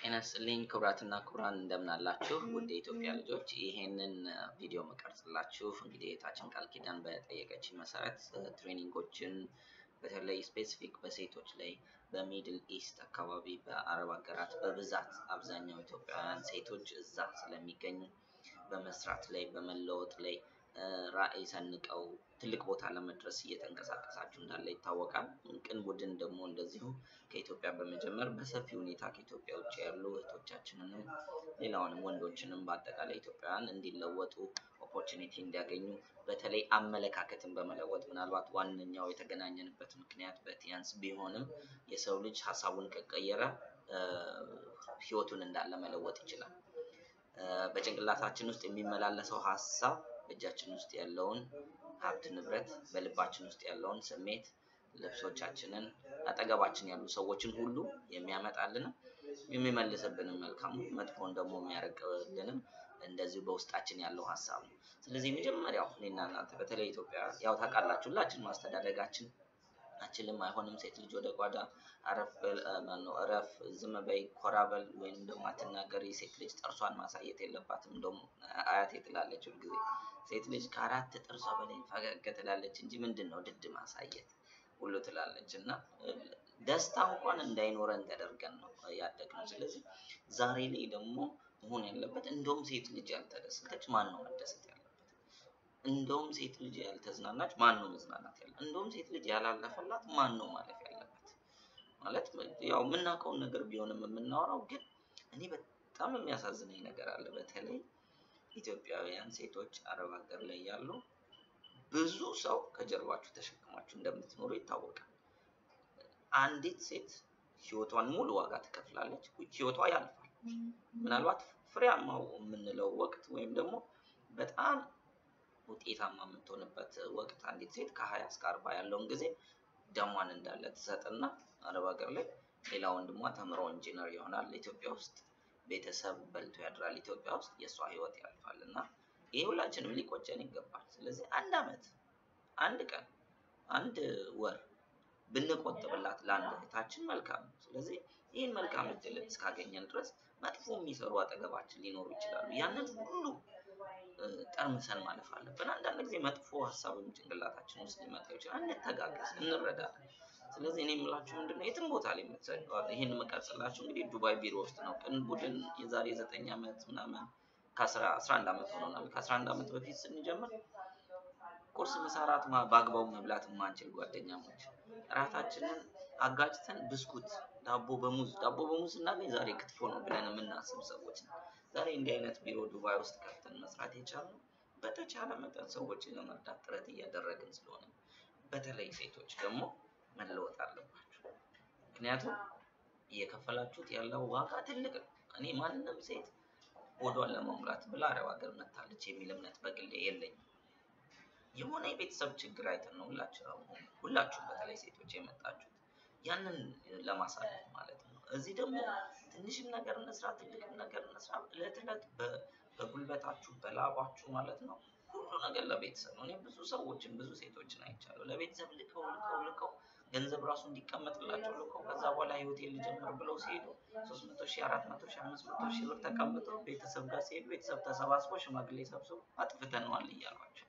ጤና ይስጥልኝ ክቡራትና ክቡራን እንደምን አላችሁ? ውድ የኢትዮጵያ ልጆች ይሄንን ቪዲዮ መቀርጽላችሁ እንግዲህ እህታችን ቃል ኪዳን በጠየቀችኝ መሰረት ትሬኒንጎችን በተለይ ስፔሲፊክ በሴቶች ላይ በሚድል ኢስት አካባቢ በአረብ ሀገራት በብዛት አብዛኛው ኢትዮጵያውያን ሴቶች እዛ ስለሚገኙ በመስራት ላይ በመለወጥ ላይ ራዕይ ሰንቀው ትልቅ ቦታ ለመድረስ እየተንቀሳቀሳችሁ እንዳለ ይታወቃል። ቅን ቡድን ደግሞ እንደዚሁ ከኢትዮጵያ በመጀመር በሰፊ ሁኔታ ከኢትዮጵያ ውጭ ያሉ እህቶቻችንንም ሌላውንም ወንዶችንም በአጠቃላይ ኢትዮጵያውያን እንዲለወጡ ኦፖርቹኒቲ እንዲያገኙ በተለይ አመለካከትን በመለወጥ ምናልባት ዋነኛው የተገናኘንበት ምክንያት በቲያንስ ቢሆንም የሰው ልጅ ሀሳቡን ከቀየረ ህይወቱን እንዳለ መለወጥ ይችላል። በጭንቅላታችን ውስጥ የሚመላለሰው ሀሳብ በእጃችን ውስጥ ያለውን ሀብት ንብረት፣ በልባችን ውስጥ ያለውን ስሜት፣ ልብሶቻችንን፣ አጠገባችን ያሉ ሰዎችን ሁሉ የሚያመጣልንም የሚመልስብንም መልካሙ መጥፎን ደግሞ የሚያርቅልንም እንደዚሁ በውስጣችን ያለው ሀሳብ ነው። ስለዚህ የመጀመሪያው እኔና እናንተ በተለይ ኢትዮጵያ ያው ታውቃላችሁ ሁላችን ማስተዳደጋችን አችልም አይሆንም፣ ሴት ልጅ ወደ ጓዳ አረፍ ማነው እረፍ፣ ዝም በይ፣ ኮራ በል ወይም ደግሞ አትናገሪ፣ ሴት ልጅ ጥርሷን ማሳየት የለባትም። እንደውም አያቴ ትላለች ሁልጊዜ ሴት ልጅ ከአራት ጥርሷ በላይ ፈገግ ትላለች እንጂ ምንድን ነው ድድ ማሳየት ሁሉ ትላለች። እና ደስታ እንኳን እንዳይኖረን ተደርገን ነው ያደግነው። ስለዚህ ዛሬ ላይ ደግሞ መሆን ያለበት እንደውም ሴት ልጅ ያልተደሰተች ማን ነው መደሰት ያለበት? እንደውም ሴት ልጅ ያልተዝናናች ማን ነው መዝናናት ያለ? እንደውም ሴት ልጅ ያላለፈላት ማን ነው ማለፍ ያለበት? ማለት ያው የምናውቀውን ነገር ቢሆንም የምናወራው ግን እኔ በጣም የሚያሳዝነኝ ነገር አለ። በተለይ ኢትዮጵያውያን ሴቶች አረብ ሀገር ላይ ያሉ ብዙ ሰው ከጀርባችሁ ተሸክማችሁ እንደምትኖሩ ይታወቃል። አንዲት ሴት ህይወቷን ሙሉ ዋጋ ትከፍላለች። ህይወቷ ያልፋል። ምናልባት ፍሬያማው የምንለው ወቅት ወይም ደግሞ በጣም ውጤታማ የምትሆንበት ወቅት አንዲት ሴት ከሀያ እስከ አርባ ያለውን ጊዜ ደሟን እንዳለ ትሰጥና አረብ ሀገር ላይ ሌላ ወንድሟ ተምሮ ኢንጂነር ይሆናል። ኢትዮጵያ ውስጥ ቤተሰብ በልቶ ያድራል። ኢትዮጵያ ውስጥ የእሷ ህይወት ያልፋል እና ይህ ሁላችንም ሊቆጨን ይገባል። ስለዚህ አንድ አመት፣ አንድ ቀን፣ አንድ ወር ብንቆጥብላት ለአንድ እህታችን መልካም ነው። ስለዚህ ይህን መልካም እድል እስካገኘን ድረስ መጥፎ የሚሰሩ አጠገባችን ሊኖሩ ይችላሉ። ያንን ሁሉ ጠርምሰን ማለፍ አለብን። አንዳንድ ጊዜ መጥፎ ሀሳብም ጭንቅላታችን ውስጥ ሊመጣ ይችላል። እንተጋገዝ፣ እንረዳለን። ስለዚህ እኔ የምላችሁ ምንድነው የትም ቦታ ላይ የምትሰደዋል። ይህን የምቀርጽላችሁ እንግዲህ ዱባይ ቢሮ ውስጥ ነው። ቅን ቡድን የዛሬ ዘጠኝ ዓመት ምናምን ከአስራ አንድ ዓመት ሆኖናል። ከአስራ አንድ ዓመት በፊት ስንጀምር ቁርስ፣ ምሳ፣ እራት በአግባቡ መብላት የማንችል ጓደኛሞች እራታችንን አጋጭተን ብስኩት፣ ዳቦ በሙዝ ዳቦ በሙዝ ስናገኝ ዛሬ ክትፎ ነው ብለን የምናስብ ሰዎች ነው። ዛሬ እንዲህ አይነት ቢሮ ዱባይ ውስጥ ከፍተን መስራት የቻልነው በተቻለ መጠን ሰዎችን ለመርዳት ጥረት እያደረግን ስለሆነ በተለይ ሴቶች ደግሞ መለወጥ አለባችሁ። ምክንያቱም እየከፈላችሁት ያለው ዋጋ ትልቅ ነው። እኔ ማንም ሴት ሆዷን ለመሙላት ብላ አረብ ሀገር መታለች የሚል እምነት በግሌ የለኝም። የሆነ የቤተሰብ ችግር አይተን ነው ሁላችሁ ሁላችሁም በተለይ ሴቶች የመጣችሁት ያንን ለማሳለፍ ማለት ነው። እዚህ ደግሞ ትንሽም ነገር እንስራ ትልቅም ነገር እንስራ እለት እለት በጉልበታችሁ በላባችሁ ማለት ነው ሁሉ ነገር ለቤተሰብ ነው። እኔ ብዙ ሰዎችን ብዙ ሴቶችን አይቻለሁ። ለቤተሰብ ልከው ልከው ልከው ገንዘብ ራሱ እንዲቀመጥላቸው ልከው ከዛ በኋላ ህይወቴን ልጀምር ብለው ሲሄዱ ሶስት መቶ ሺህ አራት መቶ ሺህ አምስት መቶ ሺህ ብር ተቀምጠው ቤተሰብ ጋር ሲሄዱ ቤተሰብ ተሰባስቦ ሽማግሌ ሰብስቦ አጥፍተነዋል እያሏቸው።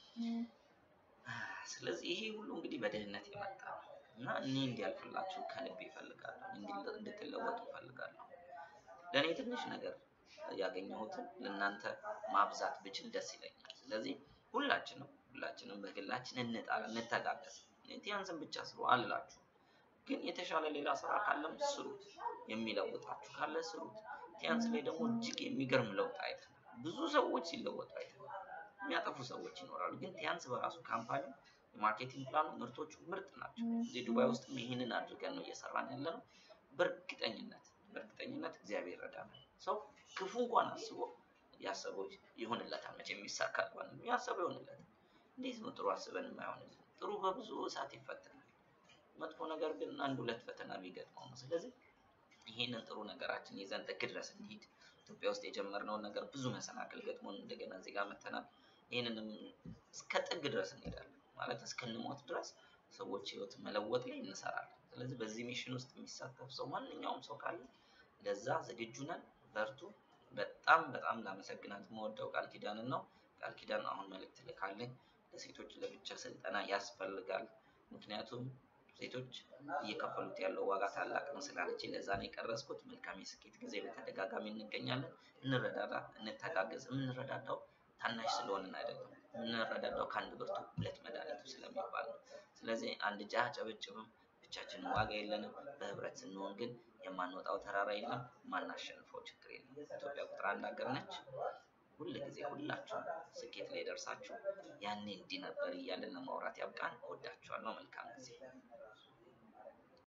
ስለዚህ ይሄ ሁሉ እንግዲህ በድህነት የመጣ ነው እና እኔ እንዲያልፍላችሁ ከልብ ይፈልጋለሁ፣ እንድትለወጡ ይፈልጋለሁ። ለእኔ ትንሽ ነገር ያገኘሁትን ለእናንተ ማብዛት ብችል ደስ ይለኛል። ስለዚህ ሁላችንም ሁላችንም በግላችን እንጣላ፣ እንተጋገዝ። ቲያንስን ብቻ ስሩ አልላችሁ፣ ግን የተሻለ ሌላ ስራ ካለም ስሩት። የሚለውጣችሁ ካለ ስሩት። ቲያንስ ላይ ደግሞ እጅግ የሚገርም ለውጥ አይተናል። ብዙ ሰዎች ሲለወጡ አይተናል። የሚያጠፉ ሰዎች ይኖራሉ፣ ግን ቲያንስ በራሱ ካምፓኒ የማርኬቲንግ ፕላኑ ምርቶቹ ምርጥ ናቸው። እዚህ ዱባይ ውስጥም ይህንን አድርገን ነው እየሰራን ያለ ነው። በእርግጠኝነት በእርግጠኝነት እግዚአብሔር ይረዳናል። ሰው ክፉ እንኳን አስቦ ያሰበው ይሆንለታል። መቼ የሚሳካ እንኳን ያሰበው ይሆንለታል። እንዴት ነው ጥሩ አስበን የማይሆንልን? ጥሩ በብዙ እሳት ይፈተናል። መጥፎ ነገር ግን አንድ ሁለት ፈተና የሚገጥመው ነው። ስለዚህ ይሄንን ጥሩ ነገራችን ይዘን ጥግ ድረስ እንሂድ። ኢትዮጵያ ውስጥ የጀመርነውን ነገር ብዙ መሰናክል ገጥሞን እንደገና እዚህ ጋር መተናል። ይህንንም እስከ ጥግ ድረስ እንሄዳለን ማለት እስክንሞት ድረስ ሰዎች ህይወት መለወጥ ላይ እንሰራለን። ስለዚህ በዚህ ሚሽን ውስጥ የሚሳተፍ ሰው ማንኛውም ሰው ካለ ለዛ ዝግጁ ነን። በርቱ። በጣም በጣም ላመሰግናት የምወደው ቃል ኪዳንን ነው። ቃል ኪዳን አሁን መልእክት ልካለኝ። ለሴቶች ለብቻ ስልጠና ያስፈልጋል። ምክንያቱም ሴቶች እየከፈሉት ያለው ዋጋ ታላቅ ነው ስላለች ለዛ ነው የቀረስኩት። መልካም የስኬት ጊዜ በተደጋጋሚ እንገኛለን። እንረዳዳ፣ እንተጋገዝ። የምንረዳዳው ታናሽ ስለሆንን አይደለም። የምንረዳዳው ከአንድ ብርቱ ሁለት መድኃኒቱ ስለሚባል ነው። ስለዚህ አንድ እጅ አያጨበጭብም። ብቻችንን ዋጋ የለንም። በህብረት ስንሆን ግን የማንወጣው ተራራ የለም፣ ማናሸንፈው ችግር የለም። ኢትዮጵያ ቁጥር አንድ ሀገር ነች። ሁል ጊዜ ሁላችሁም ስኬት ላይ ደርሳችሁ ያኔ እንዲህ ነበር እያለን ለማውራት ያብቃን። እወዳችኋለሁ። መልካም ጊዜ